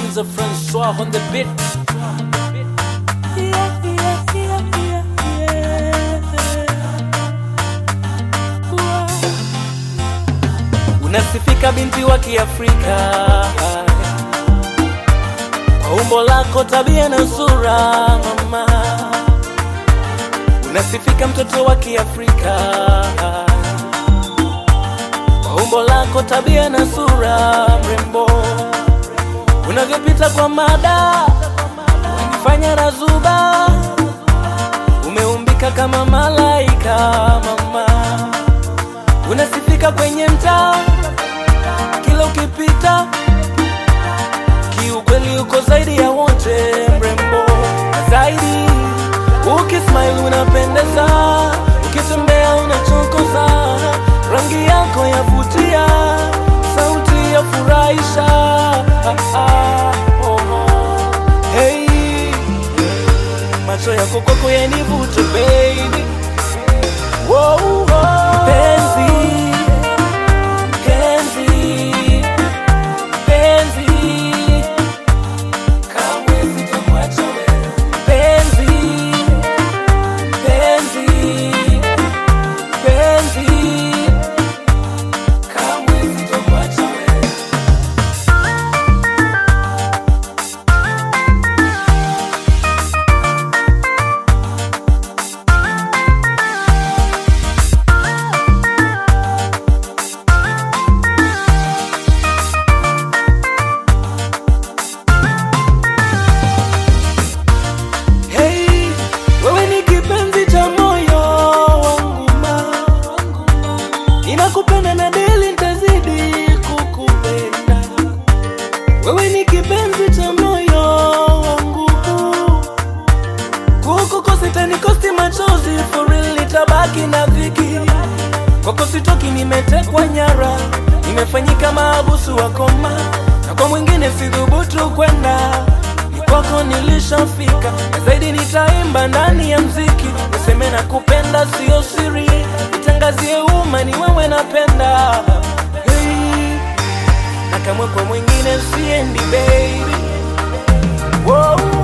Enzo Francois on the beat. Yeah, yeah, yeah, yeah, yeah. Wow. Unasifika binti wa Kiafrika kwa umbo lako, tabia na sura mama. Unasifika mtoto wa Kiafrika kwa umbo lako, tabia na sura mrembo, unavyopita kwa mada unifanya razuba, umeumbika kama malaika mama, unasifika kwenye mtaa kila ukipita, kiukweli uko zaidi ya wote mrembo, na zaidi ukismile unapendeza, ukitembea unachokoza, rangi yako yavutia, sauti ya furahisha. Ah, ah, oh, oh. Hey, macho yako kwako yanivute baby. Wow, wow. Penzi, penzi, penzi, kamwe sitamwacha wewe. Penzi, penzi, penzi, kamwe sitamwacha wewe. Hey, wewe ni kipenzi cha moyo wangu ma Ninakupenda na deli nitazidi kukupenda Wewe ni kipenzi cha moyo wangu Kukukosa itanikosti machozi For real nitabaki na dhiki Kwako sitoki nimetekwa nyara Nimefanyika maabusu wa koma Na kwa mwingine sidhubutu kwenda Ni kwako nilishafika Na zaidi nitaimba ndani ya mziki Niseme na kupenda sio siri Nitangazie umma ni wewe napenda hey. Na kamwe kwa mwingine siendi baby Wow.